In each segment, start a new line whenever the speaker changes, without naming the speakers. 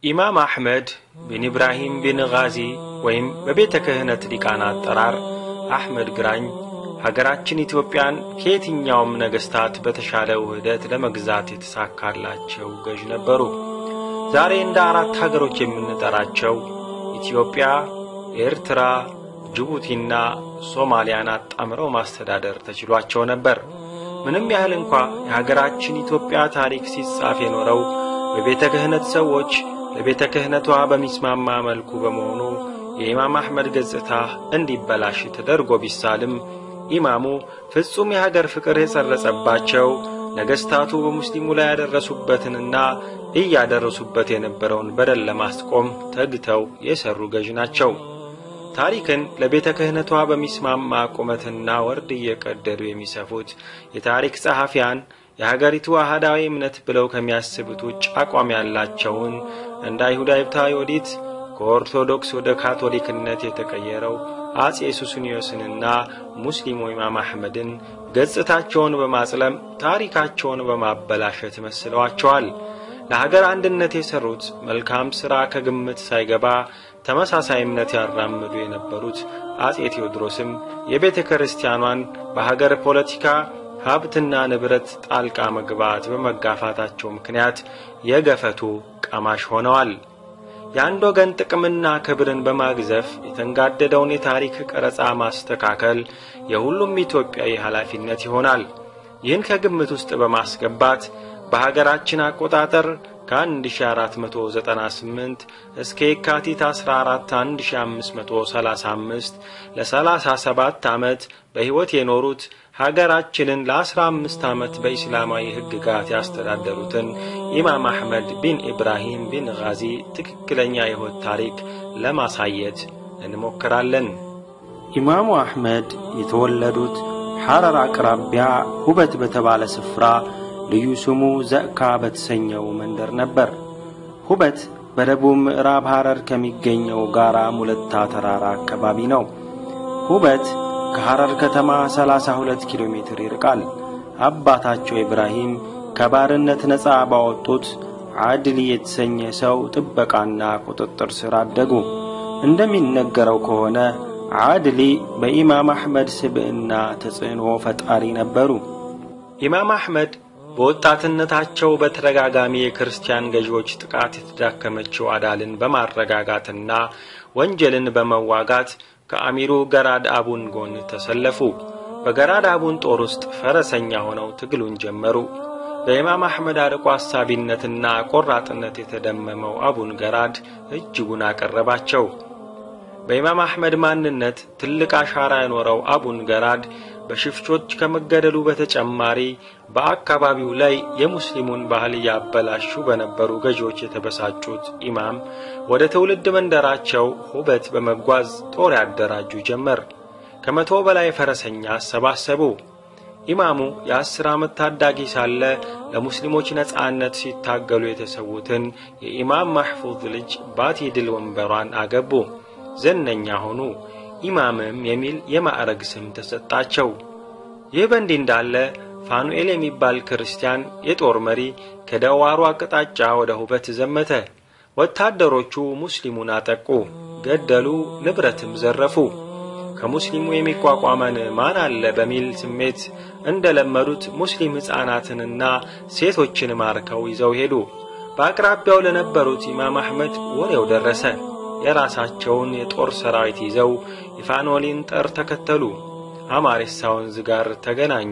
ኢማም አሕመድ ቢን ኢብራሂም ቢን ጋዚ ወይም በቤተ ክህነት ሊቃና አጠራር አሕመድ ግራኝ ሀገራችን ኢትዮጵያን ከየትኛውም ነገሥታት በተሻለ ውህደት ለመግዛት የተሳካላቸው ገዥ ነበሩ። ዛሬ እንደ አራት ሀገሮች የምንጠራቸው ኢትዮጵያ፣ ኤርትራ፣ ጅቡቲና ሶማሊያን አጣምረው ማስተዳደር ተችሏቸው ነበር። ምንም ያህል እንኳ የሀገራችን ኢትዮጵያ ታሪክ ሲጻፍ የኖረው በቤተ ክህነት ሰዎች ለቤተ ክህነቷ በሚስማማ መልኩ በመሆኑ የኢማም አሕመድ ገጽታ እንዲበላሽ ተደርጎ ቢሳልም ኢማሙ ፍጹም የሀገር ፍቅር የሰረጸባቸው ነገሥታቱ በሙስሊሙ ላይ ያደረሱበትንና እያደረሱበት የነበረውን በደል ለማስቆም ተግተው የሰሩ ገዥ ናቸው። ታሪክን ለቤተ ክህነቷ በሚስማማ ቁመትና ወርድ እየቀደዱ የሚሰፉት የታሪክ ጸሐፊያን የሀገሪቱ አህዳዊ እምነት ብለው ከሚያስቡት ውጭ አቋም ያላቸውን እንደ አይሁዳዊቷ ዮዲት ከኦርቶዶክስ ወደ ካቶሊክነት የተቀየረው አጼ ሱስንዮስንና ሙስሊሙ ኢማም አሕመድን ገጽታቸውን በማጽለም ታሪካቸውን በማበላሸት መስለዋቸዋል። ለሀገር አንድነት የሠሩት መልካም ሥራ ከግምት ሳይገባ ተመሳሳይ እምነት ያራምዱ የነበሩት አጼ ቴዎድሮስም የቤተ ክርስቲያኗን በሀገር ፖለቲካ ሀብትና ንብረት ጣልቃ መግባት በመጋፋታቸው ምክንያት የገፈቱ ቀማሽ ሆነዋል። የአንድ ወገን ጥቅምና ክብርን በማግዘፍ የተንጋደደውን የታሪክ ቀረጻ ማስተካከል የሁሉም ኢትዮጵያዊ ኃላፊነት ይሆናል። ይህን ከግምት ውስጥ በማስገባት በሀገራችን አቆጣጠር ከ1498 እስከ የካቲት 14 1535 ለ37 ዓመት በሕይወት የኖሩት ሀገራችንን ለ15 ዓመት በኢስላማዊ ሕግጋት ያስተዳደሩትን ኢማም አሕመድ ቢን ኢብራሂም ቢን ጋዚ ትክክለኛ የሕይወት ታሪክ ለማሳየት እንሞክራለን።
ኢማሙ አሕመድ የተወለዱት ሐረር አቅራቢያ ሁበት በተባለ ስፍራ ልዩ ስሙ ዘእካ በተሰኘው መንደር ነበር። ሁበት በደቡብ ምዕራብ ሐረር ከሚገኘው ጋራ ሙለታ ተራራ አካባቢ ነው። ሁበት ከሐረር ከተማ 32 ኪሎ ሜትር ይርቃል። አባታቸው ኢብራሂም ከባርነት ነፃ ባወጡት አድሊ የተሰኘ ሰው ጥበቃና ቁጥጥር ሥር አደጉ። እንደሚነገረው ከሆነ አድሊ በኢማም አሕመድ ስብዕና ተጽዕኖ ፈጣሪ ነበሩ።
ኢማም አሕመድ በወጣትነታቸው በተደጋጋሚ የክርስቲያን ገዢዎች ጥቃት የተዳከመችው አዳልን በማረጋጋትና ወንጀልን በመዋጋት ከአሚሩ ገራድ አቡን ጎን ተሰለፉ። በገራድ አቡን ጦር ውስጥ ፈረሰኛ ሆነው ትግሉን ጀመሩ። በኢማም አሕመድ አርቆ አሳቢነትና ቆራጥነት የተደመመው አቡን ገራድ እጅጉን አቀረባቸው። በኢማም አሕመድ ማንነት ትልቅ አሻራ የኖረው አቡን ገራድ በሽፍቾች ከመገደሉ በተጨማሪ በአካባቢው ላይ የሙስሊሙን ባህል እያበላሹ በነበሩ ገዢዎች የተበሳጩት ኢማም ወደ ትውልድ መንደራቸው ሁበት በመጓዝ ጦር ያደራጁ ጀመር። ከመቶ በላይ ፈረሰኛ አሰባሰቡ። ኢማሙ የአስር ዓመት ታዳጊ ሳለ ለሙስሊሞች ነጻነት ሲታገሉ የተሰዉትን የኢማም ማሕፉዝ ልጅ ባቲ ድል ወንበሯን አገቡ። ዝነኛ ሆኑ። ኢማምም የሚል የማዕረግ ስም ተሰጣቸው። ይህ በእንዲህ እንዳለ ፋኑኤል የሚባል ክርስቲያን የጦር መሪ ከደዋሩ አቅጣጫ ወደ ሁበት ዘመተ። ወታደሮቹ ሙስሊሙን አጠቁ፣ ገደሉ፣ ንብረትም ዘረፉ። ከሙስሊሙ የሚቋቋመን ማን አለ በሚል ስሜት እንደለመዱት ሙስሊም ሕፃናትንና ሴቶችን ማርከው ይዘው ሄዱ። በአቅራቢያው ለነበሩት ኢማም አሕመድ ወሬው ደረሰ። የራሳቸውን የጦር ሰራዊት ይዘው የፋኖሊን ጠር ተከተሉ። አማሬሳ ወንዝ ጋር ተገናኙ።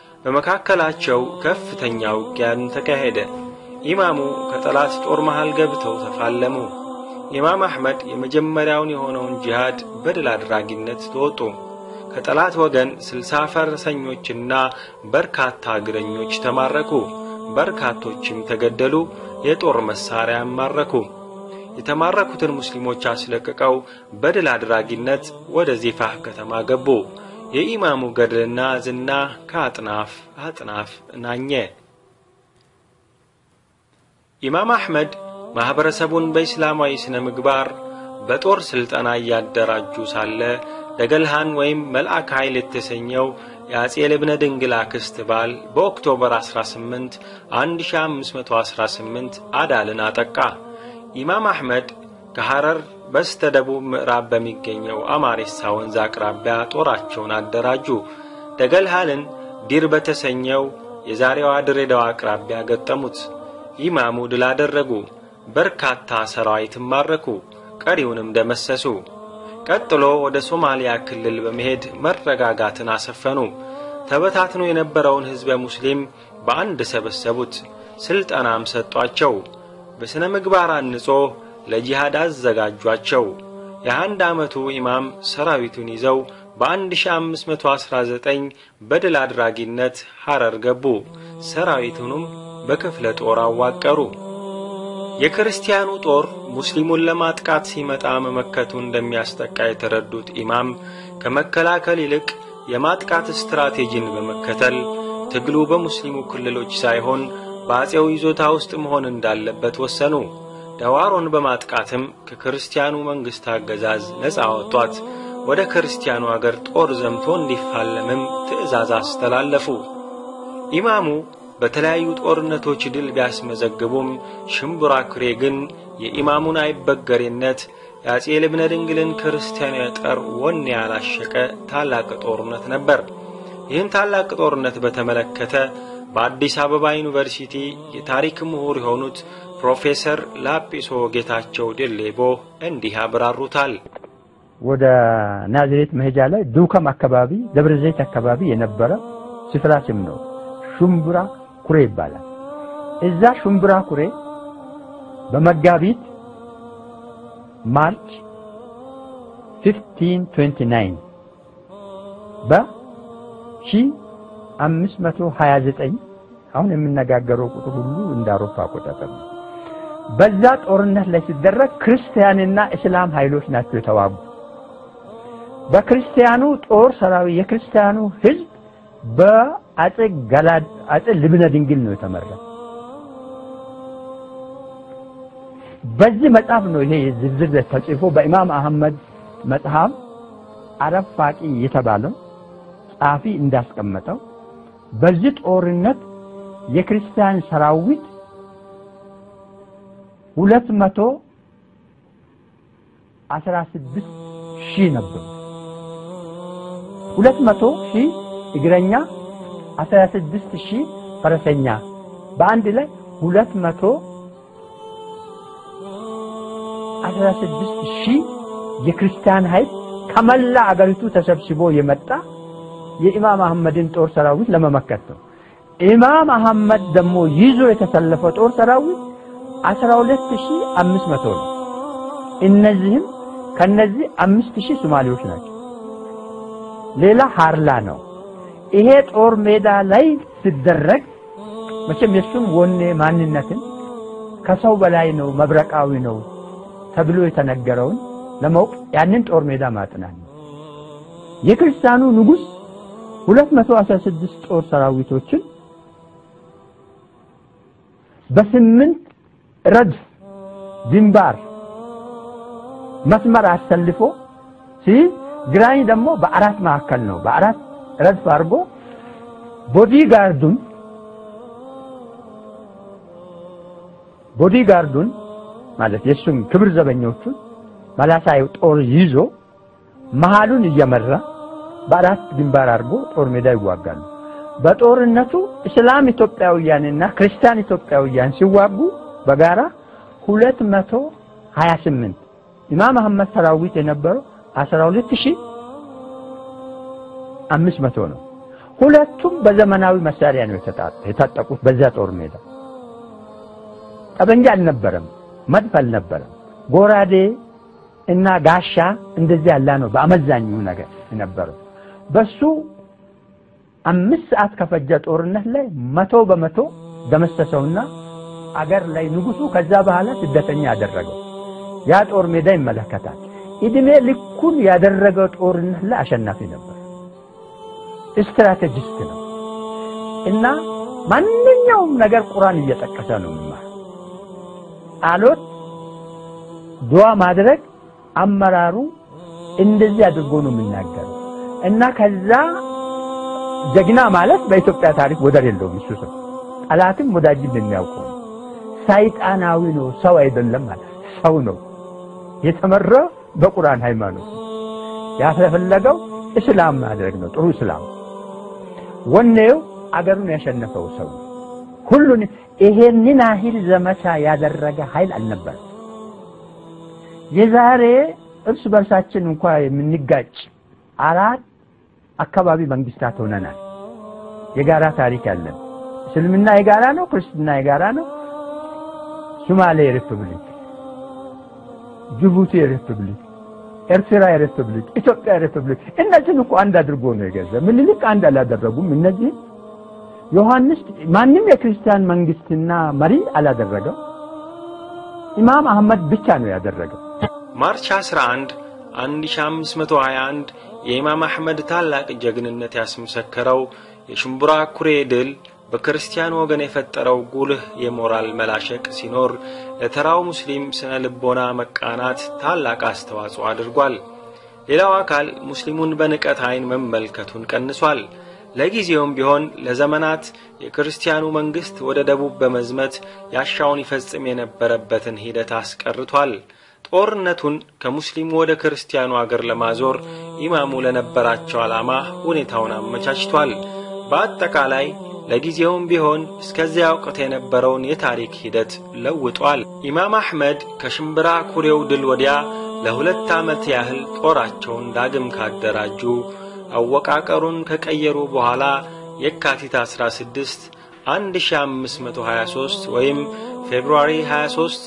በመካከላቸው ከፍተኛ ውጊያን ተካሄደ። ኢማሙ ከጠላት ጦር መሃል ገብተው ተፋለሙ። ኢማም አሕመድ የመጀመሪያውን የሆነውን ጂሃድ በድል አድራጊነት ተወጡ። ከጠላት ወገን ስልሳ ፈረሰኞችና በርካታ እግረኞች ተማረኩ። በርካቶችም ተገደሉ። የጦር መሳሪያም ማረኩ። የተማረኩትን ሙስሊሞች አስለቅቀው በድል አድራጊነት ወደ ዚፋህ ከተማ ገቡ። የኢማሙ ገድልና ዝና ከአጥናፍ አጥናፍ ናኘ። ኢማም አሕመድ ማኅበረሰቡን በኢስላማዊ ሥነ ምግባር በጦር ሥልጠና እያደራጁ ሳለ ደገልሃን ወይም መልአክ ኃይል የተሰኘው የአጼ ልብነ ድንግል አክስት ባል በኦክቶበር 18 1518 አዳልን አጠቃ። ኢማም አሕመድ ከሐረር በስተ ደቡብ ምዕራብ በሚገኘው አማሬሳ ወንዝ አቅራቢያ ጦራቸውን አደራጁ። ደገልሃልን ዲር በተሰኘው የዛሬዋ ድሬዳዋ አቅራቢያ ገጠሙት። ኢማሙ ድል አደረጉ። በርካታ ሰራዊትም ማረኩ፣ ቀሪውንም ደመሰሱ። ቀጥሎ ወደ ሶማሊያ ክልል በመሄድ መረጋጋትን አሰፈኑ። ተበታትኖ የነበረውን ሕዝበ ሙስሊም በአንድ ሰበሰቡት፣ ሥልጠናም ሰጧቸው። በሥነ ምግባር አንጾ ለጂሃድ አዘጋጇቸው። የአንድ ዓመቱ ኢማም ሰራዊቱን ይዘው በ1519 በድል አድራጊነት ሐረር ገቡ። ሰራዊቱንም በክፍለ ጦር አዋቀሩ። የክርስቲያኑ ጦር ሙስሊሙን ለማጥቃት ሲመጣ መመከቱ እንደሚያስጠቃ የተረዱት ኢማም ከመከላከል ይልቅ የማጥቃት ስትራቴጂን በመከተል ትግሉ በሙስሊሙ ክልሎች ሳይሆን በአጼው ይዞታ ውስጥ መሆን እንዳለበት ወሰኑ። ደዋሮን በማጥቃትም ከክርስቲያኑ መንግሥት አገዛዝ ነፃ አወጧት። ወደ ክርስቲያኑ አገር ጦር ዘምቶ እንዲፋለምም ትእዛዝ አስተላለፉ። ኢማሙ በተለያዩ ጦርነቶች ድል ቢያስመዘግቡም ሽምቡራ ኩሬ ግን የኢማሙን አይበገሬነት የአጼ ልብነ ድንግልን ክርስቲያናዊ ጠር ወኔ ያላሸቀ ታላቅ ጦርነት ነበር። ይህን ታላቅ ጦርነት በተመለከተ በአዲስ አበባ ዩኒቨርሲቲ የታሪክ ምሁር የሆኑት ፕሮፌሰር ላጲሶ ጌታቸው ድሌቦ እንዲህ ያብራሩታል።
ወደ ናዝሬት መሄጃ ላይ ዱከም አካባቢ ደብረ ዘይት አካባቢ የነበረ ስፍራ ስም ነው። ሹምቡራ ኩሬ ይባላል። እዛ ሹምቡራ ኩሬ በመጋቢት ማርች 1529 በ1529 አሁን የምነጋገረው ቁጥር ሁሉ እንደ አውሮፓ አቆጣጠር ነው። በዛ ጦርነት ላይ ሲደረግ ክርስቲያንና እስላም ኃይሎች ናቸው የተዋጉ። በክርስቲያኑ ጦር ሰራዊት የክርስቲያኑ ሕዝብ በአጼ ገላድ አጼ ልብነ ድንግል ነው የተመራ። በዚህ መጽሐፍ ነው ይሄ ዝርዝር ተጽፎ በኢማም አህመድ መጽሐፍ አረብ ፋቂ የተባለው ጸሐፊ እንዳስቀመጠው በዚህ ጦርነት የክርስቲያን ሰራዊት ሁለት መቶ አስራ ስድስት ሺህ ነበሩ። ሁለት መቶ ሺህ እግረኛ አስራ ስድስት ሺህ ፈረሰኛ በአንድ ላይ ሁለት መቶ አስራ ስድስት ሺህ የክርስቲያን ኃይል ከመላ አገሪቱ ተሰብስቦ የመጣ የኢማም አህመድን ጦር ሰራዊት ለመመከት ነው። ኢማም አህመድ ደግሞ ይዞ የተሰለፈው ጦር ሰራዊት አስራ ሁለት ሺህ አምስት መቶ ነው። እነዚህም ከነዚህ አምስት ሺህ ሶማሌዎች ናቸው። ሌላ ሃርላ ነው። ይሄ ጦር ሜዳ ላይ ሲደረግ መቼም የሱም ወኔ ማንነትን ከሰው በላይ ነው መብረቃዊ ነው ተብሎ የተነገረውን ለማወቅ ያንን ጦር ሜዳ ማጥናት ነው። የክርስቲያኑ ንጉሥ 216 ጦር ሰራዊቶችን በስምንት ረድፍ ግንባር መስመር አሰልፎ ሲይዝ ግራኝ ደግሞ በአራት መካከል ነው። በአራት ረድፍ አድርጎ ቦዲ ጋርዱን ቦዲ ጋርዱን ማለት የሱም ክብር ዘበኞቹን መላሳይ ጦር ይዞ መሃሉን እየመራ በአራት ግንባር አድርጎ ጦር ሜዳ ይዋጋሉ። በጦርነቱ እስላም ኢትዮጵያውያንና ክርስቲያን ኢትዮጵያውያን ሲዋጉ በጋራ ሁለት መቶ ሀያ ስምንት ኢማም አህመድ ሰራዊት የነበረው አስራ ሁለት ሺህ አምስት መቶ ነው። ሁለቱም በዘመናዊ መሳሪያ ነው የታጠቁት። በዚያ ጦር ሜዳ ጠበንጃ አልነበረም፣ መድፍ አልነበረም፣ ጎራዴ እና ጋሻ እንደዚህ ያለ ነው በአመዛኙ ነገር የነበረው። በሱ አምስት ሰዓት ከፈጀ ጦርነት ላይ መቶ በመቶ ደመሰሰውና አገር ላይ ንጉሱ ከዛ በኋላ ስደተኛ ያደረገው ያ ጦር ሜዳ ይመለከታል። እድሜ ልኩን ያደረገው ጦርነት ላይ አሸናፊ ነበር። ስትራቴጂስት ነው እና ማንኛውም ነገር ቁርአን እየጠቀሰ ነው የሚማር ጸሎት፣ ዱዓ ማድረግ አመራሩ እንደዚህ አድርጎ ነው የሚናገረው እና ከዛ ጀግና ማለት በኢትዮጵያ ታሪክ ወደር የለውም። እሱ ሰው ጠላትም ወዳጅም የሚያውቀው ሰይጣናዊ ነው፣ ሰው አይደለም ማለት ሰው ነው የተመራ በቁርአን ሃይማኖት ያፈለገው እስላም ማድረግ ነው። ጥሩ እስላም ወኔው አገሩን ያሸነፈው ሰው ሁሉን ይሄንን ያህል ዘመቻ ያደረገ ኃይል አልነበረም። የዛሬ እርስ በርሳችን እንኳ የምንጋጭ አራት አካባቢ መንግስታት ሆነናል። የጋራ ታሪክ ያለን እስልምና የጋራ ነው፣ ክርስትና የጋራ ነው። ሶማሌ ሪፐብሊክ፣ ጅቡቲ ሪፐብሊክ፣ ኤርትራ ሪፐብሊክ፣ ኢትዮጵያ ሪፐብሊክ እነዚህን እኮ አንድ አድርጎ ነው የገዛ። ምኒልክ አንድ አላደረጉም። እነዚህ ዮሐንስ ማንም የክርስቲያን መንግስትና መሪ አላደረገው። ኢማም አህመድ ብቻ ነው ያደረገው።
ማርች 11 1521 የኢማም አሕመድ ታላቅ ጀግንነት ያስመሰከረው የሽምቡራ ኩሬ ድል በክርስቲያን ወገን የፈጠረው ጉልህ የሞራል መላሸቅ ሲኖር ለተራው ሙስሊም ስነ ልቦና መቃናት ታላቅ አስተዋጽኦ አድርጓል። ሌላው አካል ሙስሊሙን በንቀት ዓይን መመልከቱን ቀንሷል። ለጊዜውም ቢሆን ለዘመናት የክርስቲያኑ መንግስት ወደ ደቡብ በመዝመት ያሻውን ይፈጽም የነበረበትን ሂደት አስቀርቷል። ጦርነቱን ከሙስሊሙ ወደ ክርስቲያኑ አገር ለማዞር ኢማሙ ለነበራቸው ዓላማ ሁኔታውን አመቻችቷል። በአጠቃላይ ለጊዜውም ቢሆን እስከዚያ ወቅት የነበረውን የታሪክ ሂደት ለውጧል። ኢማም አሕመድ ከሽምብራ ኩሬው ድል ወዲያ ለሁለት ዓመት ያህል ጦራቸውን ዳግም ካደራጁ አወቃቀሩን ከቀየሩ በኋላ የካቲት 16 1523 ወይም ፌብሩዋሪ 23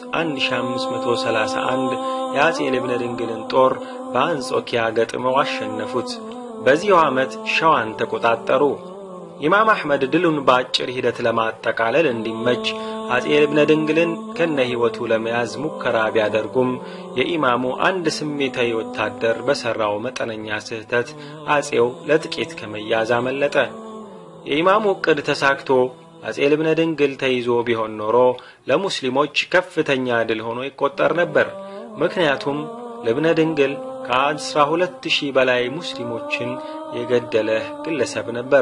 1531 የአጼ ልብነ ድንግልን ጦር በአንጾኪያ ገጥመው አሸነፉት። በዚሁ ዓመት ሸዋን ተቆጣጠሩ። ኢማም አሕመድ ድሉን በአጭር ሂደት ለማጠቃለል እንዲመች አጼ ልብነ ድንግልን ከነ ሕይወቱ ለመያዝ ሙከራ ቢያደርጉም የኢማሙ አንድ ስሜታዊ ወታደር በሠራው መጠነኛ ስህተት አጼው ለጥቂት ከመያዝ አመለጠ። የኢማሙ ዕቅድ ተሳክቶ አጼ ልብነ ድንግል ተይዞ ቢሆን ኖሮ ለሙስሊሞች ከፍተኛ ድል ሆኖ ይቆጠር ነበር። ምክንያቱም ልብነ ድንግል ከአስራ ሁለት ሺህ በላይ ሙስሊሞችን የገደለ ግለሰብ ነበር።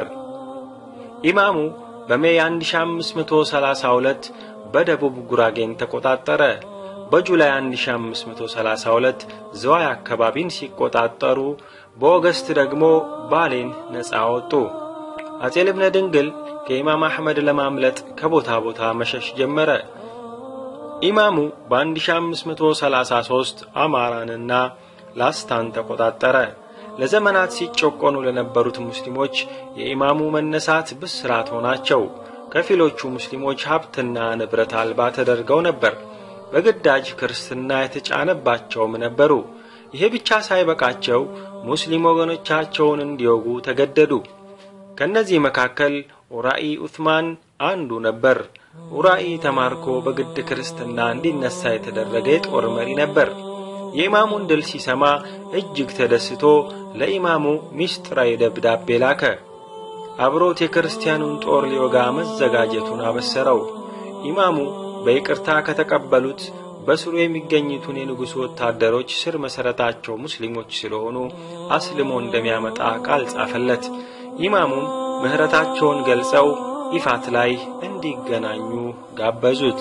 ኢማሙ በሜይ 1532 በደቡብ ጉራጌን ተቆጣጠረ። በጁላይ 1532 ዝዋይ አካባቢን ሲቆጣጠሩ፣ በኦገስት ደግሞ ባሌን ነፃ ወጡ። አጼ ልብነ ድንግል ከኢማም አሕመድ ለማምለጥ ከቦታ ቦታ መሸሽ ጀመረ። ኢማሙ በ1533 አማራንና ላስታን ተቆጣጠረ። ለዘመናት ሲጨቆኑ ለነበሩት ሙስሊሞች የኢማሙ መነሳት ብስራት ሆናቸው። ከፊሎቹ ሙስሊሞች ሀብትና ንብረት አልባ ተደርገው ነበር። በግዳጅ ክርስትና የተጫነባቸውም ነበሩ። ይሄ ብቻ ሳይበቃቸው ሙስሊም ወገኖቻቸውን እንዲወጉ ተገደዱ። ከነዚህ መካከል ኡራኢ ኡትማን አንዱ ነበር። ኡራኢ ተማርኮ በግድ ክርስትና እንዲነሳ የተደረገ የጦር መሪ ነበር። የኢማሙን ድል ሲሰማ እጅግ ተደስቶ ለኢማሙ ሚስጥራዊ ደብዳቤ ላከ። አብሮት የክርስቲያኑን ጦር ሊወጋ መዘጋጀቱን አበሰረው። ኢማሙ በይቅርታ ከተቀበሉት በስሩ የሚገኙትን የንጉሡ ወታደሮች ስር መሠረታቸው ሙስሊሞች ስለሆኑ አስልሞ እንደሚያመጣ ቃል ጻፈለት። ኢማሙም ምሕረታቸውን ገልጸው ይፋት ላይ እንዲገናኙ ጋበዙት።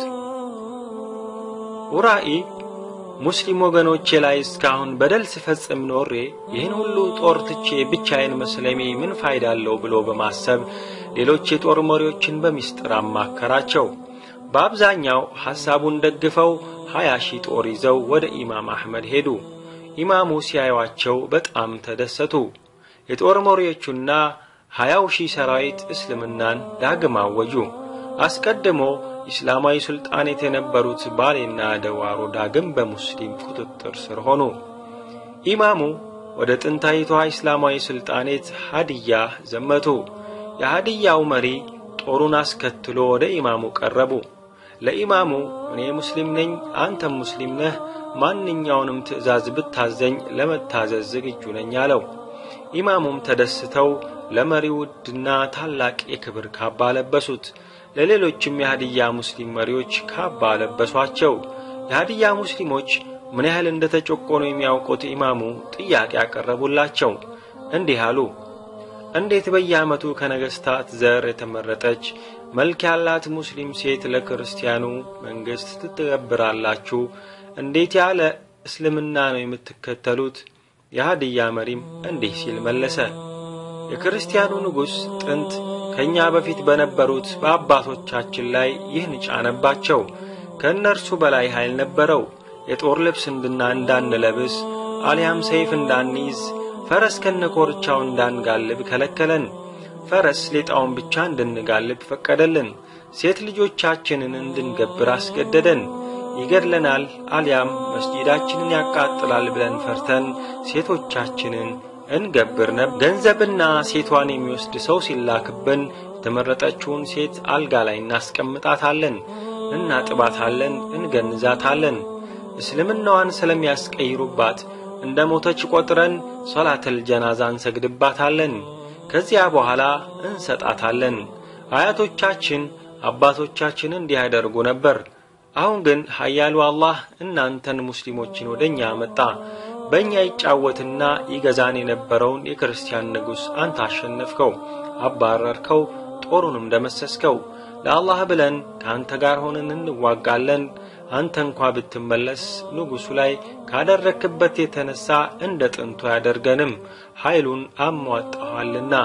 ኡራኢ ሙስሊም ወገኖቼ ላይ እስካሁን በደል ስፈጽም ኖሬ ይህን ሁሉ ጦር ትቼ ብቻዬን መስለሜ ምን ፋይዳ አለው ብሎ በማሰብ ሌሎች የጦር መሪዎችን በሚስጥር አማከራቸው። በአብዛኛው ሐሳቡን ደግፈው ሀያ ሺህ ጦር ይዘው ወደ ኢማም አሕመድ ሄዱ። ኢማሙ ሲያዩአቸው በጣም ተደሰቱ። የጦር መሪዎቹና ሀያው ሺህ ሰራዊት እስልምናን ዳግም አወጁ። አስቀድሞ ኢስላማዊ ሱልጣኔት የነበሩት ባሌና ደዋሮ ዳግም በሙስሊም ቁጥጥር ስር ሆኑ። ኢማሙ ወደ ጥንታዊቷ ኢስላማዊ ሱልጣኔት ሀዲያ ዘመቱ። የሀዲያው መሪ ጦሩን አስከትሎ ወደ ኢማሙ ቀረቡ። ለኢማሙ እኔ ሙስሊም ነኝ፣ አንተም ሙስሊም ነህ፣ ማንኛውንም ትእዛዝ ብታዘኝ ለመታዘዝ ዝግጁ ነኝ አለው። ኢማሙም ተደስተው ለመሪው ውድና ታላቅ የክብር ካባ ለበሱት። ለሌሎችም የሀዲያ ሙስሊም መሪዎች ካባ ለበሷቸው። የሀዲያ ሙስሊሞች ምን ያህል እንደ ተጨቆኑ የሚያውቁት ኢማሙ ጥያቄ ያቀረቡላቸው። እንዲህ አሉ። እንዴት በየዓመቱ ከነገሥታት ዘር የተመረጠች መልክ ያላት ሙስሊም ሴት ለክርስቲያኑ መንግሥት ትተገብራላችሁ? እንዴት ያለ እስልምና ነው የምትከተሉት? የሃድያ መሪም እንዲህ ሲል መለሰ። የክርስቲያኑ ንጉሥ ጥንት ከእኛ በፊት በነበሩት በአባቶቻችን ላይ ይህን ጫነባቸው። ከእነርሱ በላይ ኃይል ነበረው። የጦር ልብስ እንድና እንዳንለብስ አሊያም ሰይፍ እንዳንይዝ ፈረስ ከነኮርቻው እንዳንጋልብ ከለከለን። ፈረስ ሌጣውን ብቻ እንድንጋልብ ፈቀደልን። ሴት ልጆቻችንን እንድንገብር አስገደደን። ይገድለናል አሊያም መስጂዳችንን ያቃጥላል ብለን ፈርተን ሴቶቻችንን እንገብር ነበር። ገንዘብና ሴቷን የሚወስድ ሰው ሲላክብን የተመረጠችውን ሴት አልጋ ላይ እናስቀምጣታለን፣ እናጥባታለን፣ እንገንዛታለን። እስልምናዋን ስለሚያስቀይሩባት እንደ ሞተች ቆጥረን ሶላተል ጀናዛ እንሰግድባታለን። ከዚያ በኋላ እንሰጣታለን። አያቶቻችን አባቶቻችን እንዲህ ያደርጉ ነበር። አሁን ግን ኃያሉ አላህ እናንተን ሙስሊሞችን ወደ እኛ አመጣ። በእኛ ይጫወትና ይገዛን የነበረውን የክርስቲያን ንጉሥ አንተ አሸነፍከው፣ አባረርከው፣ ጦሩንም ደመሰስከው። ለአላህ ብለን ከአንተ ጋር ሆነን እንዋጋለን። አንተ እንኳ ብትመለስ ንጉሡ ላይ ካደረክበት የተነሳ እንደ ጥንቱ ያደርገንም ኃይሉን አሟጣኋልና።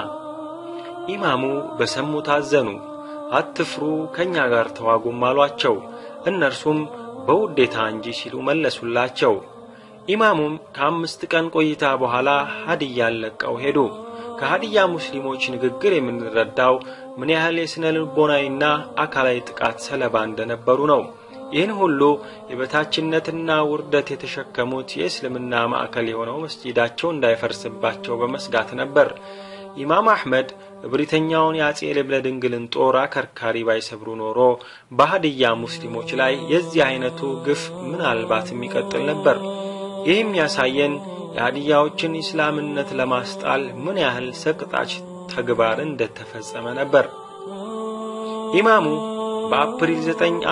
ኢማሙ በሰሙ ታዘኑ። አትፍሩ፣ ከእኛ ጋር ተዋጉም አሏቸው። እነርሱም በውዴታ እንጂ ሲሉ መለሱላቸው። ኢማሙም ከአምስት ቀን ቆይታ በኋላ ሀዲያን ለቀው ሄዱ። ከሀዲያ ሙስሊሞች ንግግር የምንረዳው ምን ያህል የሥነ ልቦናዊና አካላዊ ጥቃት ሰለባ እንደነበሩ ነው። ይህን ሁሉ የበታችነትና ውርደት የተሸከሙት የእስልምና ማዕከል የሆነው መስጂዳቸው እንዳይፈርስባቸው በመስጋት ነበር። ኢማም አሕመድ እብሪተኛውን የአጼ ልብነ ድንግልን ጦር አከርካሪ ባይሰብሩ ኖሮ በሀድያ ሙስሊሞች ላይ የዚህ አይነቱ ግፍ ምናልባት የሚቀጥል ነበር። ይህም ያሳየን የሀድያዎችን ኢስላምነት ለማስጣል ምን ያህል ሰቅጣች ተግባር እንደተፈጸመ ነበር። ኢማሙ በአፕሪል 9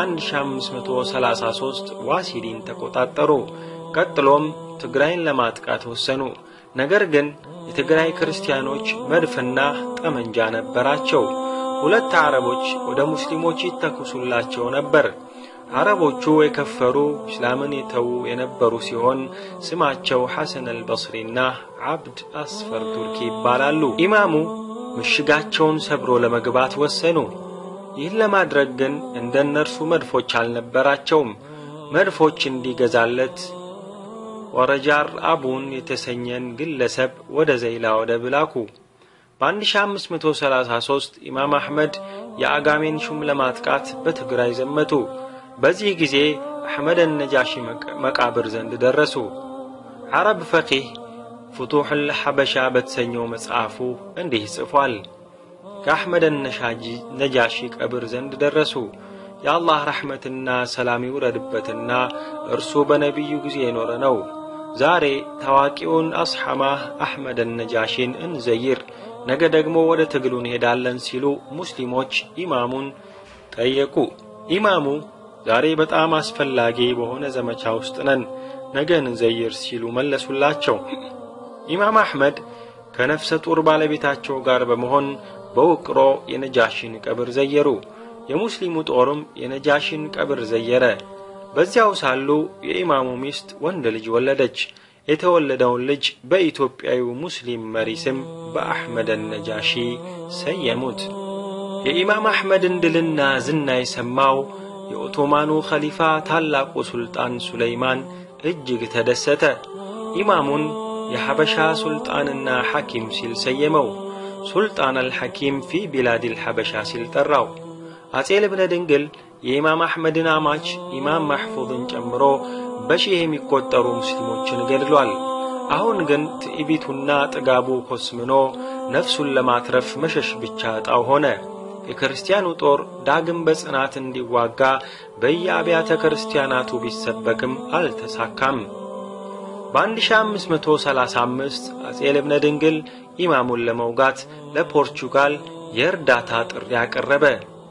1533 ዋሲዲን ተቆጣጠሩ። ቀጥሎም ትግራይን ለማጥቃት ወሰኑ። ነገር ግን የትግራይ ክርስቲያኖች መድፍና ጠመንጃ ነበራቸው። ሁለት አረቦች ወደ ሙስሊሞች ይተኩሱላቸው ነበር። አረቦቹ የከፈሩ እስላምን የተዉ የነበሩ ሲሆን ስማቸው ሐሰን አልበስሪና አብድ አስፈር ቱርኪ ይባላሉ። ኢማሙ ምሽጋቸውን ሰብሮ ለመግባት ወሰኑ። ይህን ለማድረግ ግን እንደ እነርሱ መድፎች አልነበራቸውም። መድፎች እንዲገዛለት ወረጃር አቡን የተሰኘን ግለሰብ ወደ ዘይላ ወደብ ላኩ። በ1533 ኢማም አሕመድ የአጋሜን ሹም ለማጥቃት በትግራይ ዘመቱ። በዚህ ጊዜ አሕመድ ነጃሺ መቃብር ዘንድ ደረሱ። ዓረብ ፈቂህ ፍቱሑል ሐበሻ በተሰኘው መጽሐፉ እንዲህ ጽፏል። ከአሕመድ ነጃሺ ቀብር ዘንድ ደረሱ። የአላህ ረሕመትና ሰላም ይውረድበትና እርሱ በነቢዩ ጊዜ የኖረ ነው። ዛሬ ታዋቂውን አስሐማህ አሕመድ ነጃሺን እንዘይር፣ ነገ ደግሞ ወደ ትግሉ እንሄዳለን ሲሉ ሙስሊሞች ኢማሙን ጠየቁ። ኢማሙ ዛሬ በጣም አስፈላጊ በሆነ ዘመቻ ውስጥ ነን፣ ነገ እንዘይር ሲሉ መለሱላቸው። ኢማም አሕመድ ከነፍሰ ጡር ባለቤታቸው ጋር በመሆን በውቅሮ የነጃሺን ቀብር ዘየሩ። የሙስሊሙ ጦርም የነጃሺን ቀብር ዘየረ። በዚያው ሳሉ የኢማሙ ሚስት ወንድ ልጅ ወለደች። የተወለደውን ልጅ በኢትዮጵያዊው ሙስሊም መሪ ስም በአሕመድ ነጃሺ ሰየሙት። የኢማም አሕመድን ድልና ዝና የሰማው የኦቶማኑ ኸሊፋ ታላቁ ሱልጣን ሱለይማን እጅግ ተደሰተ። ኢማሙን የሐበሻ ሱልጣንና ሐኪም ሲል ሰየመው። ሱልጣን አልሐኪም ፊ ቢላዲል ሐበሻ ሲል ጠራው። አጼ ልብነ ድንግል የኢማም አሕመድን አማች ኢማም ማሕፉዝን ጨምሮ በሺህ የሚቆጠሩ ሙስሊሞችን ገድሏል። አሁን ግን ትዕቢቱና ጥጋቡ ኮስምኖ ነፍሱን ለማትረፍ መሸሽ ብቻ ዕጣው ሆነ። የክርስቲያኑ ጦር ዳግም በጽናት እንዲዋጋ በየአብያተ ክርስቲያናቱ ቢሰበክም አልተሳካም። በ1535 አጼ ልብነ ድንግል ኢማሙን ለመውጋት ለፖርቹጋል የእርዳታ ጥሪ አቀረበ።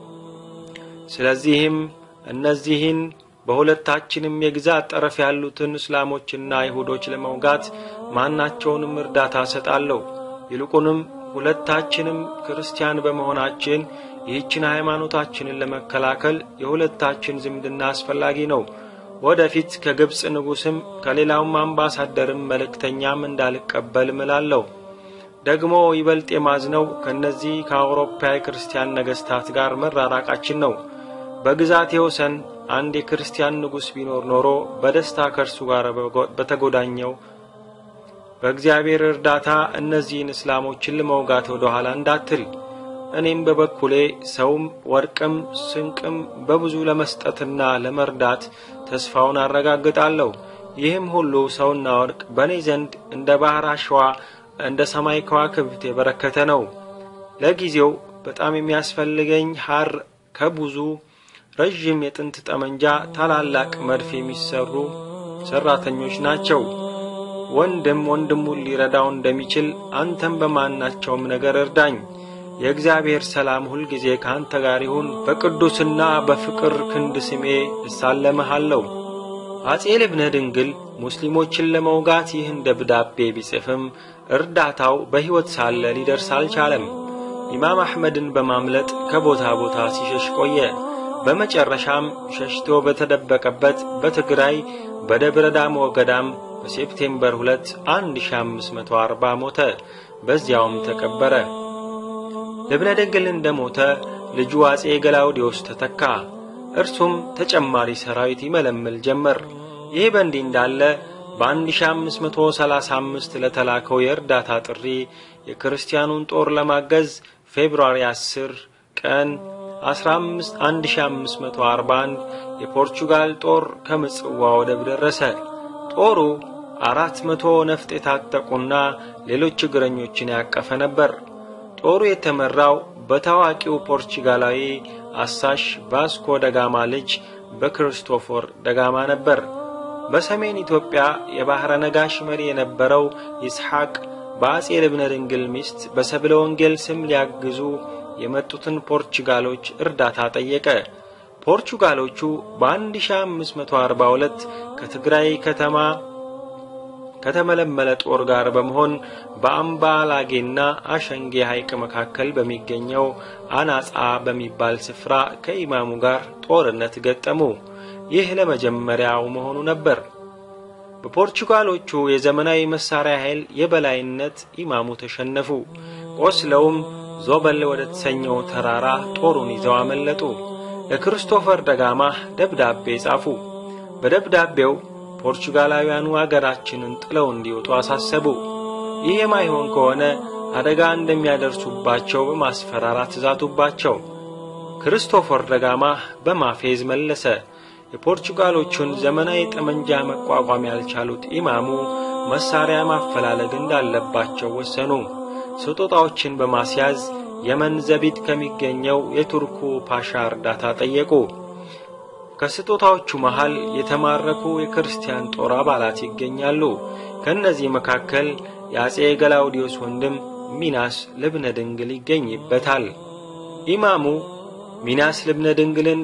ስለዚህም እነዚህን በሁለታችንም የግዛት ጠረፍ ያሉትን እስላሞችና አይሁዶች ለመውጋት ማናቸውንም እርዳታ እሰጣለሁ። ይልቁንም ሁለታችንም ክርስቲያን በመሆናችን ይህችን ሃይማኖታችንን ለመከላከል የሁለታችን ዝምድና አስፈላጊ ነው። ወደፊት ከግብፅ ንጉሥም ከሌላውም አምባሳደርም መልእክተኛም እንዳልቀበል እምላለሁ። ደግሞ ይበልጥ የማዝነው ከእነዚህ ከአውሮፓ የክርስቲያን ነገሥታት ጋር መራራቃችን ነው። በግዛቴ ወሰን አንድ የክርስቲያን ንጉሥ ቢኖር ኖሮ በደስታ ከእርሱ ጋር በተጎዳኘው በእግዚአብሔር እርዳታ እነዚህን እስላሞችን ለመውጋት ወደ ኋላ እንዳትል። እኔም በበኩሌ ሰውም ወርቅም ስንቅም በብዙ ለመስጠትና ለመርዳት ተስፋውን አረጋግጣለሁ። ይህም ሁሉ ሰውና ወርቅ በእኔ ዘንድ እንደ ባሕር አሸዋ እንደ ሰማይ ከዋክብት የበረከተ ነው። ለጊዜው በጣም የሚያስፈልገኝ ሐር ከብዙ ረዥም የጥንት ጠመንጃ፣ ታላላቅ መድፍ የሚሰሩ ሠራተኞች ናቸው። ወንድም ወንድሙን ሊረዳው እንደሚችል አንተም በማናቸውም ነገር እርዳኝ። የእግዚአብሔር ሰላም ሁልጊዜ ከአንተ ጋር ይሁን። በቅዱስና በፍቅር ክንድ ስሜ እሳለምሃለሁ። አጼ ልብነ ድንግል ሙስሊሞችን ለመውጋት ይህን ደብዳቤ ቢጽፍም እርዳታው በሕይወት ሳለ ሊደርስ አልቻለም። ኢማም አሕመድን በማምለጥ ከቦታ ቦታ ሲሸሽ ቆየ። በመጨረሻም ሸሽቶ በተደበቀበት በትግራይ በደብረ ዳሞ ገዳም በሴፕቴምበር 2 1540 ሞተ። በዚያውም ተቀበረ። ልብነ ድንግል እንደ ሞተ ልጁ አጼ ገላውዲዮስ ተተካ። እርሱም ተጨማሪ ሰራዊት ይመለምል ጀመር። ይህ በእንዲህ እንዳለ በ1535 ለተላከው የእርዳታ ጥሪ የክርስቲያኑን ጦር ለማገዝ ፌብሩዋሪ 10 ቀን 1541 የፖርቹጋል ጦር ከምጽዋ ወደብ ደረሰ። ጦሩ አራት መቶ ነፍጥ የታጠቁና ሌሎች እግረኞችን ያቀፈ ነበር። ጦሩ የተመራው በታዋቂው ፖርቹጋላዊ አሳሽ ቫስኮ ደጋማ ልጅ በክርስቶፎር ደጋማ ነበር። በሰሜን ኢትዮጵያ የባሕረ ነጋሽ መሪ የነበረው ይስሐቅ በአጼ ልብነ ድንግል ሚስት በሰብለ ወንጌል ስም ሊያግዙ የመጡትን ፖርቹጋሎች እርዳታ ጠየቀ። ፖርቹጋሎቹ በ1542 ከትግራይ ከተማ ከተመለመለ ጦር ጋር በመሆን በአምባ ላጌና አሸንጌ ሐይቅ መካከል በሚገኘው አናጻ በሚባል ስፍራ ከኢማሙ ጋር ጦርነት ገጠሙ። ይህ ለመጀመሪያው መሆኑ ነበር። በፖርቹጋሎቹ የዘመናዊ መሳሪያ ኃይል የበላይነት ኢማሙ ተሸነፉ። ቆስለውም ዞበል ወደ ተሰኘው ተራራ ጦሩን ይዘው አመለጡ። ለክርስቶፈር ደጋማ ደብዳቤ ጻፉ። በደብዳቤው ፖርቹጋላውያኑ አገራችንን ጥለው እንዲወጡ አሳሰቡ። ይህ የማይሆን ከሆነ አደጋ እንደሚያደርሱባቸው በማስፈራራት ዛቱባቸው። ክርስቶፈር ደጋማ በማፌዝ መለሰ። የፖርቹጋሎቹን ዘመናዊ ጠመንጃ መቋቋም ያልቻሉት ኢማሙ መሳሪያ ማፈላለግ እንዳለባቸው ወሰኑ። ስጦታዎችን በማስያዝ የመን ዘቢጥ ከሚገኘው የቱርኩ ፓሻ እርዳታ ጠየቁ። ከስጦታዎቹ መሃል የተማረኩ የክርስቲያን ጦር አባላት ይገኛሉ። ከእነዚህ መካከል የአጼ ገላውዲዮስ ወንድም ሚናስ ልብነ ድንግል ይገኝበታል። ኢማሙ ሚናስ ልብነ ድንግልን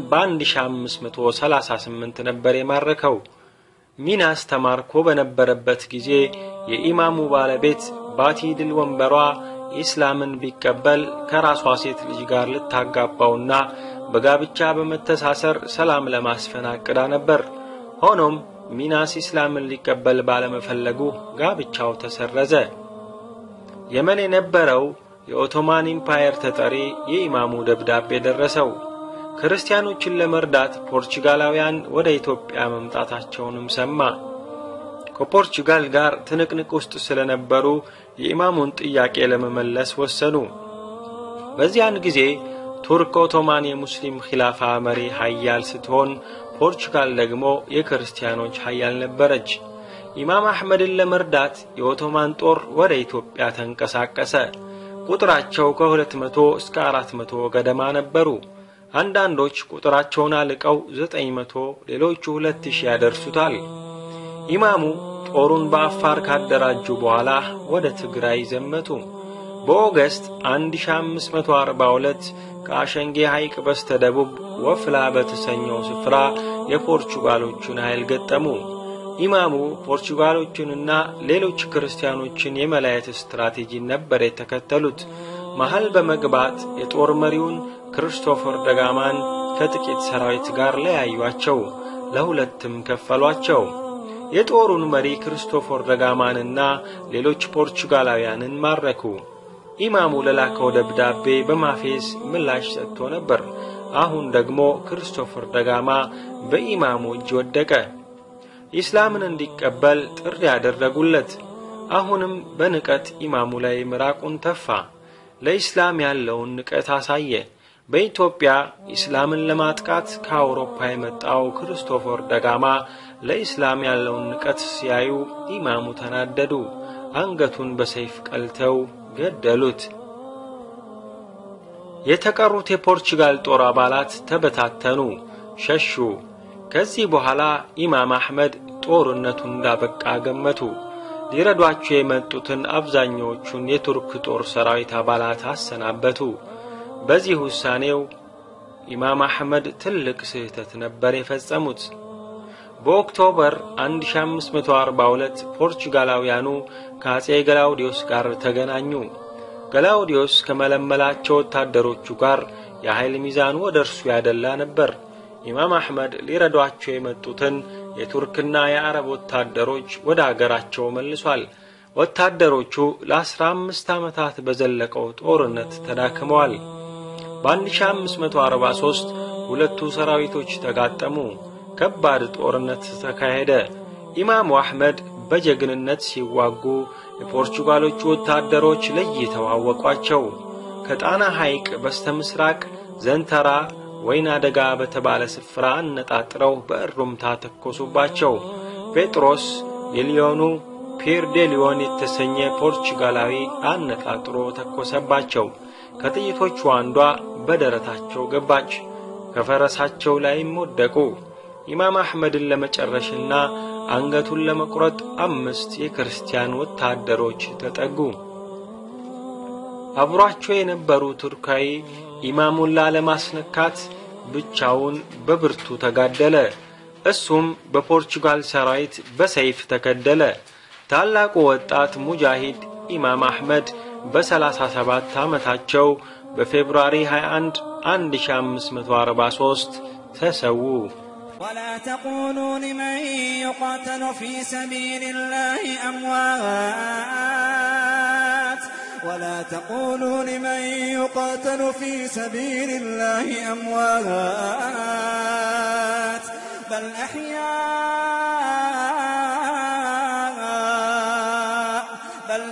በ1538 ነበር የማረከው። ሚናስ ተማርኮ በነበረበት ጊዜ የኢማሙ ባለቤት ባቲ ድል ወንበሯ ኢስላምን ቢቀበል ከራሷ ሴት ልጅ ጋር ልታጋባውና በጋብቻ በመተሳሰር ሰላም ለማስፈን አቅዳ ነበር። ሆኖም ሚናስ ኢስላምን ሊቀበል ባለመፈለጉ ጋብቻው ተሰረዘ። የመን የነበረው የኦቶማን ኢምፓየር ተጠሪ የኢማሙ ደብዳቤ ደረሰው። ክርስቲያኖችን ለመርዳት ፖርቹጋላውያን ወደ ኢትዮጵያ መምጣታቸውንም ሰማ። ከፖርቹጋል ጋር ትንቅንቅ ውስጥ ስለነበሩ የኢማሙን ጥያቄ ለመመለስ ወሰኑ። በዚያን ጊዜ ቱርክ ኦቶማን የሙስሊም ኺላፋ መሪ ሀያል ስትሆን፣ ፖርቹጋል ደግሞ የክርስቲያኖች ሀያል ነበረች። ኢማም አሕመድን ለመርዳት የኦቶማን ጦር ወደ ኢትዮጵያ ተንቀሳቀሰ። ቁጥራቸው ከሁለት መቶ እስከ አራት መቶ ገደማ ነበሩ። አንዳንዶች ቁጥራቸውን አልቀው ዘጠኝ መቶ ሌሎቹ ሁለት ሺህ ያደርሱታል። ኢማሙ ጦሩን በአፋር ካደራጁ በኋላ ወደ ትግራይ ዘመቱ። በኦገስት 1542 ከአሸንጌ ሐይቅ በስተ ደቡብ ወፍላ በተሰኘው ስፍራ የፖርቹጋሎቹን ኃይል ገጠሙ። ኢማሙ ፖርቹጋሎቹንና ሌሎች ክርስቲያኖችን የመለየት ስትራቴጂን ነበር የተከተሉት። መሃል በመግባት የጦር መሪውን ክርስቶፈር ደጋማን ከጥቂት ሰራዊት ጋር ለያዩአቸው። ለሁለትም ከፈሏቸው። የጦሩን መሪ ክርስቶፎር ደጋማንና ሌሎች ፖርቹጋላውያንን ማረኩ። ኢማሙ ለላከው ደብዳቤ በማፌዝ ምላሽ ሰጥቶ ነበር። አሁን ደግሞ ክርስቶፈር ደጋማ በኢማሙ እጅ ወደቀ። ኢስላምን እንዲቀበል ጥሪ ያደረጉለት። አሁንም በንቀት ኢማሙ ላይ ምራቁን ተፋ። ለኢስላም ያለውን ንቀት አሳየ። በኢትዮጵያ ኢስላምን ለማጥቃት ከአውሮፓ የመጣው ክርስቶፈር ደጋማ ለኢስላም ያለውን ንቀት ሲያዩ ኢማሙ ተናደዱ። አንገቱን በሰይፍ ቀልተው ገደሉት። የተቀሩት የፖርቹጋል ጦር አባላት ተበታተኑ፣ ሸሹ። ከዚህ በኋላ ኢማም አሕመድ ጦርነቱን እንዳበቃ ገመቱ። ሊረዷቸው የመጡትን አብዛኛዎቹን የቱርክ ጦር ሰራዊት አባላት አሰናበቱ። በዚህ ውሳኔው ኢማም አሕመድ ትልቅ ስህተት ነበር የፈጸሙት። በኦክቶበር 1542 ፖርቹጋላውያኑ ከአጼ ገላውዲዮስ ጋር ተገናኙ። ገላውዲዮስ ከመለመላቸው ወታደሮቹ ጋር የኃይል ሚዛኑ ወደ እርሱ ያደላ ነበር። ኢማም አሕመድ ሊረዷቸው የመጡትን የቱርክና የአረብ ወታደሮች ወደ አገራቸው መልሷል። ወታደሮቹ ለአስራ አምስት ዓመታት በዘለቀው ጦርነት ተዳክመዋል። በ1543 ሁለቱ ሰራዊቶች ተጋጠሙ። ከባድ ጦርነት ተካሄደ። ኢማሙ አሕመድ በጀግንነት ሲዋጉ የፖርቹጋሎቹ ወታደሮች ለይተው አወቋቸው። ከጣና ሐይቅ በስተ ምስራቅ ዘንተራ ወይን አደጋ በተባለ ስፍራ አነጣጥረው በእሩምታ ተኮሱባቸው። ጴጥሮስ የሊዮኑ ፒር ዴ ሊዮን የተሰኘ ፖርቹጋላዊ አነጣጥሮ ተኮሰባቸው። ከጥይቶቹ አንዷ በደረታቸው ገባች። ከፈረሳቸው ላይም ወደቁ። ኢማም አሕመድን ለመጨረሽና አንገቱን ለመቁረጥ አምስት የክርስቲያን ወታደሮች ተጠጉ። አብሯቸው የነበሩ ቱርካዊ ኢማሙን ላለማስነካት ብቻውን በብርቱ ተጋደለ። እሱም በፖርቹጋል ሰራዊት በሰይፍ ተገደለ። ታላቁ ወጣት ሙጃሂድ ኢማም አሕመድ በሰላሳ ሰባት ዓመታቸው በፌብሩዋሪ 21 1543 ተሰዉ።
ولا تقولوا لمن يقاتل في سبيل الله أموات ولا تقولوا لمن يقاتل في سبيل الله أموات بل أحياء بل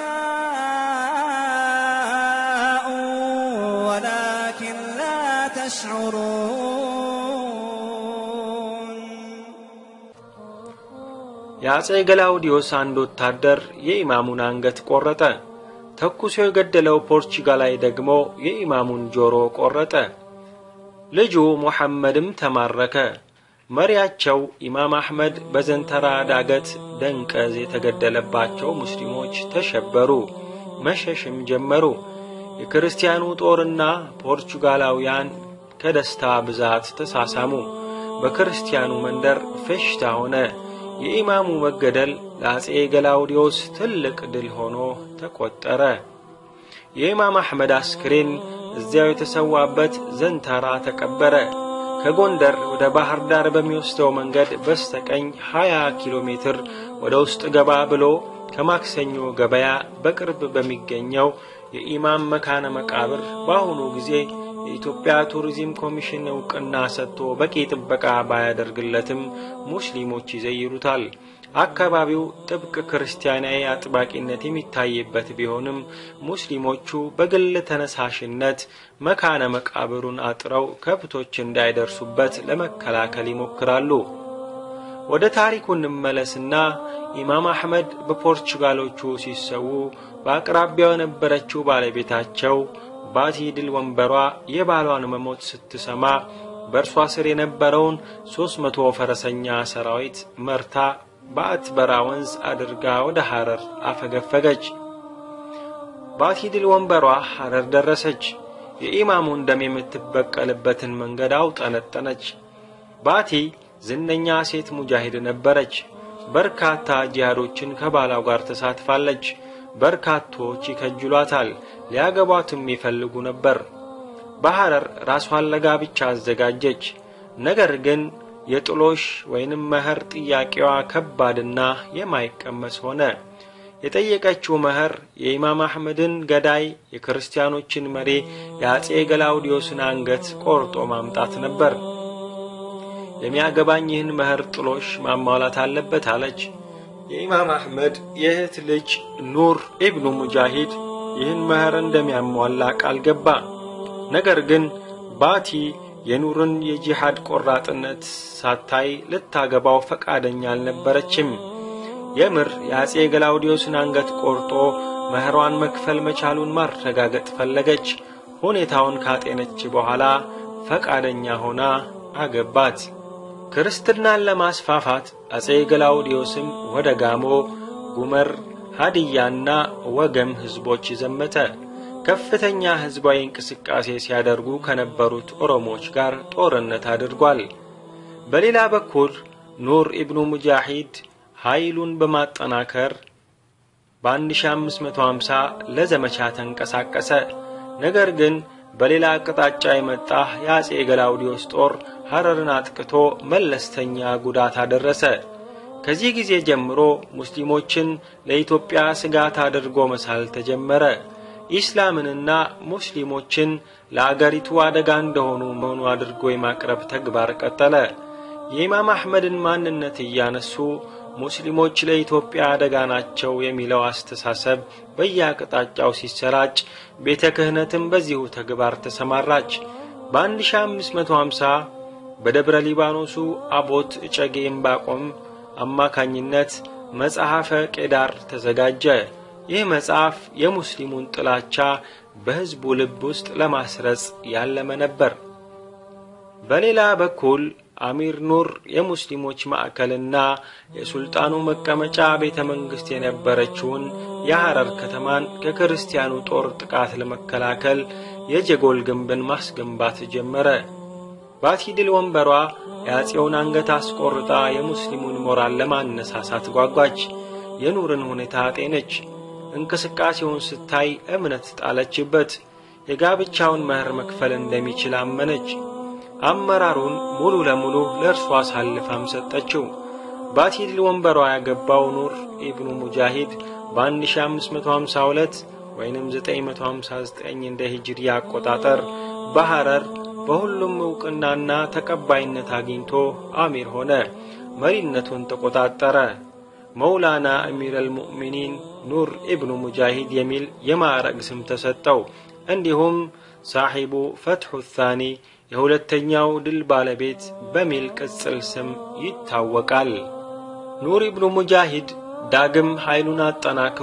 أحياء ولكن لا تشعرون
የአጼ ገላውዲዮስ አንድ ወታደር የኢማሙን አንገት ቆረጠ። ተኩሶ የገደለው ፖርቹጋላዊ ደግሞ የኢማሙን ጆሮ ቆረጠ። ልጁ ሙሐመድም ተማረከ። መሪያቸው ኢማም አሕመድ በዘንተራ ዳገት ደንቀዝ የተገደለባቸው ሙስሊሞች ተሸበሩ፣ መሸሽም ጀመሩ። የክርስቲያኑ ጦርና ፖርቹጋላውያን ከደስታ ብዛት ተሳሳሙ። በክርስቲያኑ መንደር ፌሽታ ሆነ። የኢማሙ መገደል ለአጼ ገላውዲዮስ ትልቅ ድል ሆኖ ተቆጠረ። የኢማም አሕመድ አስክሬን እዚያው የተሰዋበት ዘንተራ ተቀበረ። ከጎንደር ወደ ባህር ዳር በሚወስደው መንገድ በስተቀኝ 20 ኪሎ ሜትር ወደ ውስጥ ገባ ብሎ ከማክሰኞ ገበያ በቅርብ በሚገኘው የኢማም መካነ መቃብር በአሁኑ ጊዜ የኢትዮጵያ ቱሪዝም ኮሚሽን እውቅና ሰጥቶ በቂ ጥበቃ ባያደርግለትም ሙስሊሞች ይዘይሩታል። አካባቢው ጥብቅ ክርስቲያናዊ አጥባቂነት የሚታይበት ቢሆንም ሙስሊሞቹ በግል ተነሳሽነት መካነ መቃብሩን አጥረው ከብቶች እንዳይደርሱበት ለመከላከል ይሞክራሉ። ወደ ታሪኩ እንመለስና ኢማም አሕመድ በፖርቹጋሎቹ ሲሰዉ በአቅራቢያው የነበረችው ባለቤታቸው ባቲ ድል ወንበሯ የባሏን መሞት ስትሰማ በእርሷ ስር የነበረውን ሦስት መቶ ፈረሰኛ ሰራዊት መርታ በአትበራ ወንዝ አድርጋ ወደ ሐረር አፈገፈገች። ባቲ ድል ወንበሯ ሐረር ደረሰች። የኢማሙን ደም የምትበቀልበትን መንገድ አውጠነጠነች። ባቲ ዝነኛ ሴት ሙጃሂድ ነበረች። በርካታ ጂሃዶችን ከባላው ጋር ተሳትፋለች። በርካቶች ይከጅሏታል፣ ሊያገቧትም ይፈልጉ ነበር። በሐረር ራሷን ለጋብቻ አዘጋጀች። ነገር ግን የጥሎሽ ወይንም መኸር ጥያቄዋ ከባድና የማይቀመስ ሆነ። የጠየቀችው መኸር የኢማም አሕመድን ገዳይ የክርስቲያኖችን መሪ የአጼ ገላውዲዮስን አንገት ቆርጦ ማምጣት ነበር። የሚያገባኝ ይህን መኸር ጥሎሽ ማሟላት አለበት አለች። የኢማም አሕመድ የእህት ልጅ ኑር ኢብኑ ሙጃሂድ ይህን መኸር እንደሚያሟላ ቃል ገባ። ነገር ግን ባቲ የኑርን የጂሃድ ቆራጥነት ሳታይ ልታገባው ፈቃደኛ አልነበረችም። የምር የአጼ ገላውዲዮስን አንገት ቆርጦ መህሯን መክፈል መቻሉን ማረጋገጥ ፈለገች። ሁኔታውን ካጤነች በኋላ ፈቃደኛ ሆና አገባት። ክርስትናን ለማስፋፋት አጼ ገላውዲዮስም ወደ ጋሞ፣ ጉመር፣ ሀዲያና ወገም ሕዝቦች ዘመተ። ከፍተኛ ሕዝባዊ እንቅስቃሴ ሲያደርጉ ከነበሩት ኦሮሞዎች ጋር ጦርነት አድርጓል። በሌላ በኩል ኑር ኢብኑ ሙጃሂድ ኃይሉን በማጠናከር በ1550 ለዘመቻ ተንቀሳቀሰ። ነገር ግን በሌላ አቅጣጫ የመጣ የአጼ ገላውዲዮስ ጦር ሐረርን አጥቅቶ መለስተኛ ጉዳት አደረሰ። ከዚህ ጊዜ ጀምሮ ሙስሊሞችን ለኢትዮጵያ ስጋት አድርጎ መሳል ተጀመረ። ኢስላምንና ሙስሊሞችን ለአገሪቱ አደጋ እንደሆኑ መሆኑ አድርጎ የማቅረብ ተግባር ቀጠለ። የኢማም አሕመድን ማንነት እያነሱ ሙስሊሞች ለኢትዮጵያ አደጋ ናቸው የሚለው አስተሳሰብ በየአቅጣጫው ሲሰራጭ ቤተ ክህነትም በዚሁ ተግባር ተሰማራች። በ1550 በደብረ ሊባኖሱ አቦት እጨጌ እምባቆም አማካኝነት መጽሐፈ ቄዳር ተዘጋጀ። ይህ መጽሐፍ የሙስሊሙን ጥላቻ በሕዝቡ ልብ ውስጥ ለማስረጽ ያለመ ነበር። በሌላ በኩል አሚር ኑር የሙስሊሞች ማዕከልና የሱልጣኑ መቀመጫ ቤተ መንግሥት የነበረችውን የሐረር ከተማን ከክርስቲያኑ ጦር ጥቃት ለመከላከል የጀጎል ግንብን ማስገንባት ጀመረ። ባቲድል ወንበሯ የአፄውን አንገት አስቆርጣ የሙስሊሙን ሞራል ለማነሳሳት ጓጓች። የኑርን ሁኔታ አጤነች። እንቅስቃሴውን ስታይ እምነት ጣለችበት። የጋብቻውን መህር መክፈል እንደሚችል አመነች። አመራሩን ሙሉ ለሙሉ ለእርሷ አሳልፋም ሰጠችው። ባቲድል ወንበሯ ያገባው ኑር ኢብኑ ሙጃሂድ በ1552 ወይንም 959 እንደ ሂጅሪ አቆጣጠር በሐረር በሁሉም ዕውቅናና ተቀባይነት አግኝቶ አሚር ሆነ። መሪነቱን ተቆጣጠረ። መውላና አሚር አልሙእሚኒን ኑር ኢብኑ ሙጃሂድ የሚል የማዕረግ ስም ተሰጠው። እንዲሁም ሳሒቡ ፈትሑ ታኒ የሁለተኛው ድል ባለቤት በሚል ቅጽል ስም ይታወቃል። ኑር ኢብኑ ሙጃሂድ ዳግም ኃይሉን አጠናክሮ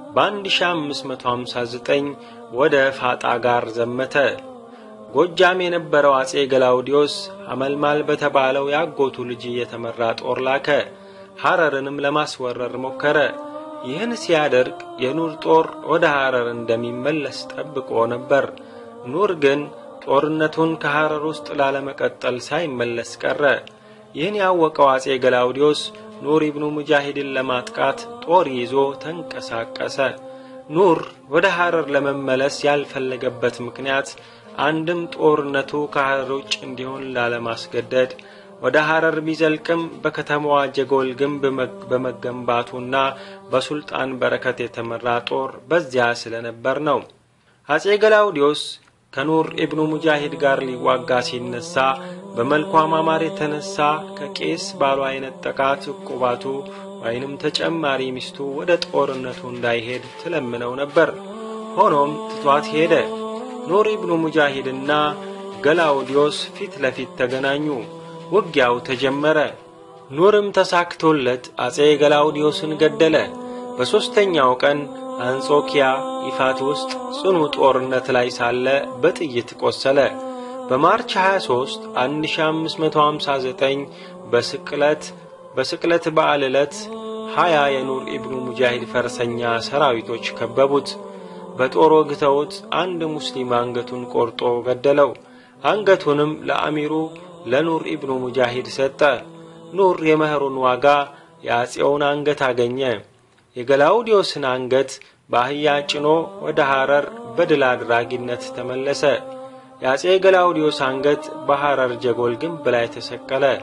በ1559 ወደ ፋጣ ጋር ዘመተ። ጎጃም የነበረው አጼ ገላውዲዮስ አመልማል በተባለው ያጎቱ ልጅ የተመራ ጦር ላከ። ሐረርንም ለማስወረር ሞከረ። ይህን ሲያደርግ የኑር ጦር ወደ ሐረር እንደሚመለስ ጠብቆ ነበር። ኑር ግን ጦርነቱን ከሐረር ውስጥ ላለመቀጠል ሳይመለስ ቀረ። ይህን ያወቀው አጼ ገላውዲዮስ ኑር ኢብኑ ሙጃሂድን ለማጥቃት ጦር ይዞ ተንቀሳቀሰ። ኑር ወደ ሐረር ለመመለስ ያልፈለገበት ምክንያት አንድም ጦርነቱ ከሐረር ውጭ እንዲሆን ላለማስገደድ ወደ ሐረር ቢዘልቅም በከተማዋ ጀጎል ግንብ በመገንባቱና በሱልጣን በረከት የተመራ ጦር በዚያ ስለነበር ነው። አጼ ገላውዲዮስ ከኑር ኢብኑ ሙጃሂድ ጋር ሊዋጋ ሲነሳ በመልኳ ማማር የተነሳ ከቄስ ባሏ የነጠቃት ዕቁባቱ ወይንም ተጨማሪ ሚስቱ ወደ ጦርነቱ እንዳይሄድ ትለምነው ነበር። ሆኖም ትቷት ሄደ። ኑር ኢብኑ ሙጃሂድና ገላውዲዮስ ፊት ለፊት ተገናኙ። ውጊያው ተጀመረ። ኑርም ተሳክቶለት አጼ ገላውዲዮስን ገደለ። በሦስተኛው ቀን አንጾኪያ ይፋት ውስጥ ጽኑ ጦርነት ላይ ሳለ በጥይት ቆሰለ። በማርች 23 1559 በስቅለት በስቅለት በዓል ዕለት ሀያ የኑር ኢብኑ ሙጃሂድ ፈረሰኛ ሰራዊቶች ከበቡት። በጦር ወግተውት አንድ ሙስሊም አንገቱን ቆርጦ ገደለው። አንገቱንም ለአሚሩ ለኑር ኢብኑ ሙጃሂድ ሰጠ። ኑር የመኸሩን ዋጋ የአፄውን አንገት አገኘ። የገላውዲዮስን አንገት በአህያ ጭኖ ወደ ሐረር በድል አድራጊነት ተመለሰ። የአፄ ገላውዲዮስ አንገት በሐረር ጀጎል ግንብ ላይ ተሰቀለ።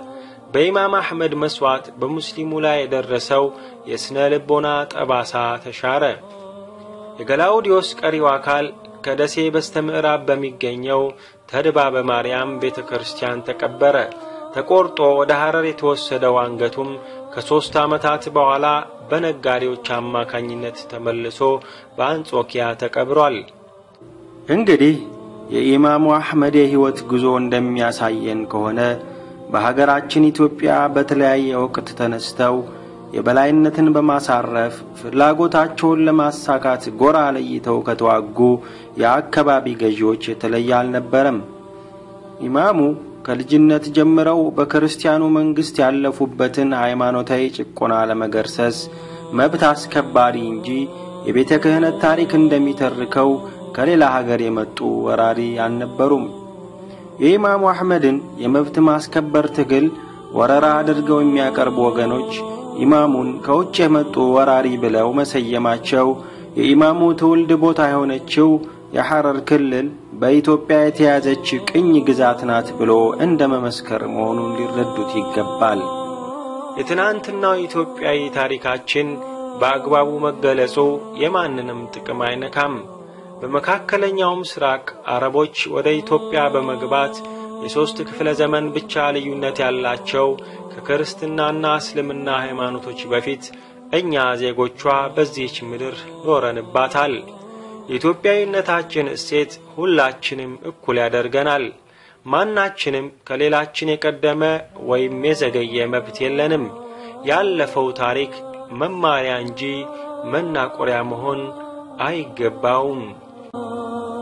በኢማም አሕመድ መስዋዕት በሙስሊሙ ላይ የደረሰው የሥነ ልቦና ጠባሳ ተሻረ። የገላውዲዮስ ቀሪው አካል ከደሴ በስተ ምዕራብ በሚገኘው ተድባበ ማርያም ቤተ ክርስቲያን ተቀበረ። ተቆርጦ ወደ ሐረር የተወሰደው አንገቱም ከሦስት ዓመታት በኋላ በነጋዴዎች አማካኝነት ተመልሶ በአንጾኪያ ተቀብሯል።
እንግዲህ የኢማሙ አሕመድ የሕይወት ጉዞ እንደሚያሳየን ከሆነ በሀገራችን ኢትዮጵያ በተለያየ ወቅት ተነስተው የበላይነትን በማሳረፍ ፍላጎታቸውን ለማሳካት ጎራ ለይተው ከተዋጉ የአካባቢ ገዢዎች የተለየ አልነበረም። ኢማሙ ከልጅነት ጀምረው በክርስቲያኑ መንግሥት ያለፉበትን ሃይማኖታዊ ጭቆና ለመገርሰስ መብት አስከባሪ እንጂ የቤተ ክህነት ታሪክ እንደሚተርከው ከሌላ ሀገር የመጡ ወራሪ አልነበሩም። የኢማሙ አሕመድን የመብት ማስከበር ትግል ወረራ አድርገው የሚያቀርቡ ወገኖች ኢማሙን ከውጭ የመጡ ወራሪ ብለው መሰየማቸው የኢማሙ ትውልድ ቦታ የሆነችው የሐረር ክልል በኢትዮጵያ የተያዘች ቅኝ ግዛት ናት ብሎ እንደ መመስከር መሆኑን ሊረዱት ይገባል።
የትናንትናው ኢትዮጵያዊ ታሪካችን በአግባቡ መገለጹ የማንንም ጥቅም አይነካም። በመካከለኛው ምስራቅ አረቦች ወደ ኢትዮጵያ በመግባት የሦስት ክፍለ ዘመን ብቻ ልዩነት ያላቸው ከክርስትናና እስልምና ሃይማኖቶች በፊት እኛ ዜጎቿ በዚህች ምድር ኖረንባታል። የኢትዮጵያዊነታችን እሴት ሁላችንም እኩል ያደርገናል። ማናችንም ከሌላችን የቀደመ ወይም የዘገየ መብት የለንም። ያለፈው ታሪክ መማሪያ እንጂ መናቆሪያ መሆን አይገባውም።